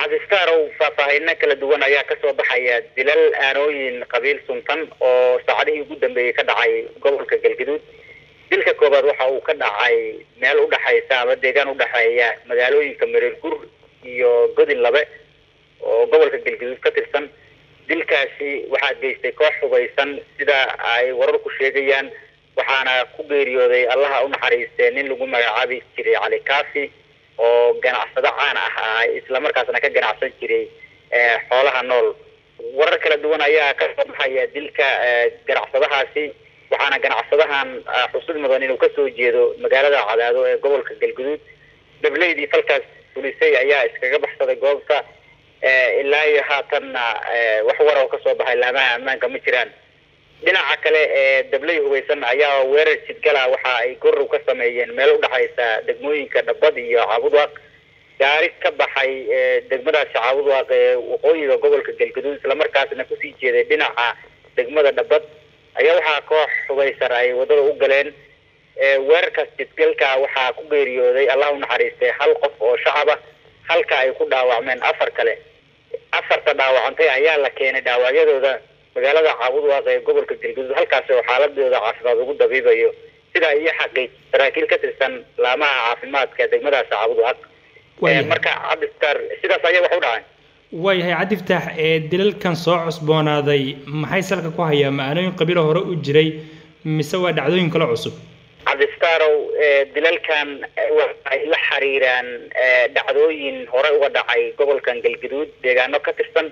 cabdistarow faahfaahino kala duwan ayaa kasoo baxaya dilal aanooyin qabiil suntan oo saacadihii ugu dambeeyey ka dhacay gobolka galgaduud dilka koobaad waxa uu ka dhacay meel udhexaysa ama deegaan udhexeeya magaalooyinka mareer gur iyo godin labe oo gobolka galgaduud ka tirsan dilkaasi waxaa geystay koox hubaysan sida ay wararku sheegayaan waxaana ku geeriyooday allaha unaxariistee nin lagu magacaabi jiray cali kafi oo ganacsado caan ah ah islamarkaasna ka ganacsan jiray xoolaha nool warar kala duwan ayaa kasoo baxaya dilka ganacsadahaasi waxaana ganacsadahan xusud mudan inuu kasoo jeedo magaalada cadaado ee gobolka galguduud dableydii falkaas fulisay ayaa iskaga baxsaday goobta ilaa iyo haatanna wax wara oo kasoo baxay laamaha ammaanka ma jiraan dhinaca kale ee dabley hubaysan ayaa weerar jidgala waxa ay gorow ka sameeyeen meel udhexaysa degmooyinka dhabad iyo caabudwaaq gaari ka baxay degmadaasi caabudwaaq ee waqooyiga gobolka galgaduud islamarkaasna kusii jeeday dhinaca degmada dhabad ayaa waxaa koox hubaysan ay wadada u galeen weerarkaas jidgalka waxaa ku geeriyooday allah unaxariistay hal qof oo shacaba halka ay ku dhaawacmeen afar kale afarta dhaawacantay ayaa la keenay dhaawacyadooda magaalada caabudwaaq ee gobolka galgaduud halkaasi oo xaaladooda caafimaad ugu dabiibayo sidaa iyo xaqiij saraakiil ka tirsan laamaha caafimaadka degmadaasi caabudwaaq marka cabdistar sidaas ayaa wax u dhacay waayahay cabdiftaax ee dilalkan soo cusboonaaday maxay salka ku hayaa ma-aanooyin qabiilo hore u jiray mise waa dhacdooyin kale cusub cabdistarow dilalkan waxay la xiriiraan dhacdooyin hore uga dhacay gobolkan galgaduud deegaano ka tirsan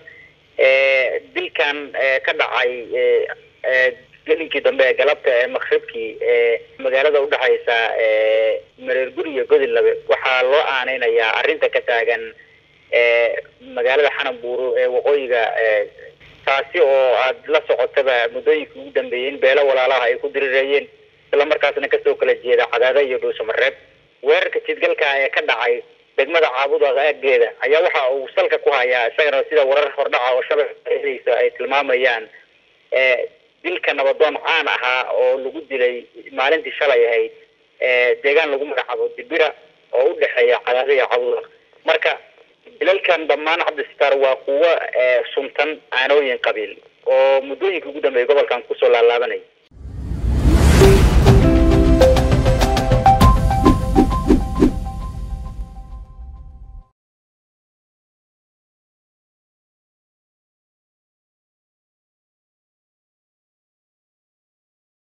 dilkan ka dhacay gelinkii dambe ee galabta ee makribkii ee magaalada udhexaysa mareer guri iyo godin labe waxaa loo aaneynayaa arrinta ka taagan magaalada xananbuuro ee waqooyiga taasi oo aada la socotaba muddooyinka ugu dambeeyey in beelo walaalaha ay ku dirireeyeen islamarkaasna kasoo kala jeeda cadaada iyo dhuusamareeb weerarka jidgalka ee ka dhacay degmada caabuda aageeda ayaa waxa uu salka ku hayaa isagana sida warar hordhaca oo shabaksa ay tilmaamayaan dilka nabadoon caan ahaa oo lagu dilay maalintii shalay ahayd deegaan lagu magacaabo dibira oo u dhexeeya cadaada iyo caabuda marka dilalkan dhammaan cabdistar waa kuwo suntan aanooyin qabiil oo muddooyinka ugu dambeeyay gobolkan kusoo laalaabanaya